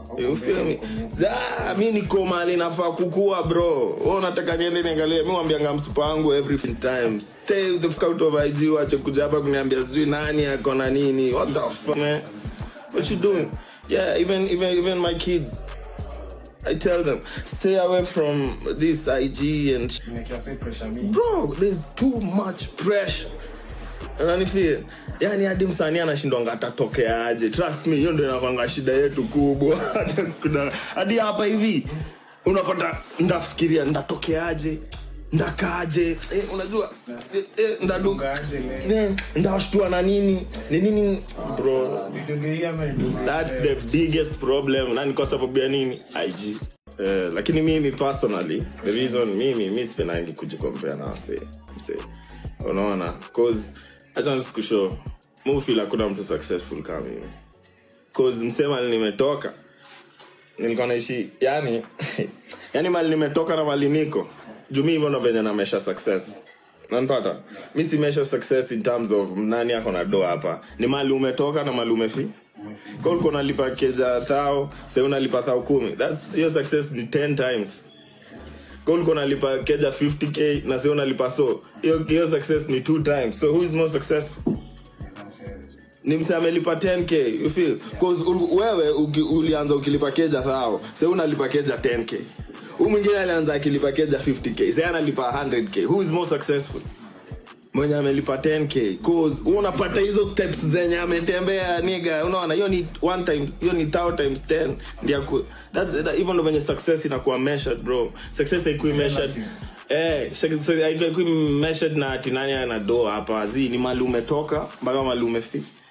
You feel me? Za, mi niko mali nafaa kukua bro Wewe unataka niende niangalie mi wambianga msupa wangu every time stay the fuck out of IG wache kuja hapa kuniambia sijui nani ako na nini what the fuck man what you doing yeah even even even my kids I tell them stay away from this IG and Nimekia say pressure mingi. bro there's too much pressure unanifeel yani hadi msanii anashindwanga atatokea aje trust me hiyo ndio inakwanga shida yetu kubwa Acha kuna- hadi hapa hivi unapata ndafikiria ndatokeaje ndakaaje eh, unajua eh, eh, ndadu Ungaje leo? eh, ndawashtua na nini ni nini bro Nidunge hii ama nidunge that's ile? the biggest problem na ni kwa sababu ya nini ig Eh, lakini mimi personally the reason mimi mi sipendangi kujikompea na wase mse unaona cause acha nisikushow mufil hakuna mtu successful kama mimi cause msema nimetoka nilikuwa naishi yani yani mali nimetoka na mali niko juu mi hivyo ndo venye namesha success nanpata mi si measure success in terms of nani ako na do hapa ni mali umetoka na mali umefi ka ulikuwa unalipa keja thao sai unalipa thao kumi That's- hiyo success ni 10 times ka ulikuwa unalipa keja 50k na sai unalipa so hiyo hiyo success ni two times so who is more successful ni mse amelipa 10k you feel cause ul- wewe uki, ulianza ukilipa keja thao sai unalipa keja 10k huu mwingine alianza akilipa keja 50k sai analipa 100k who is more successful mwenye amelipa 10k cause wewe unapata hizo steps zenye ametembea niga unaona hiyo ni one time hiyo ni thou times 10 ndio ku that, that even ndo venye success inakuwa measured bro success haikui measured Eh, haikui measured na ati nani ana do hapa zi ni mali umetoka mpaka mali umefi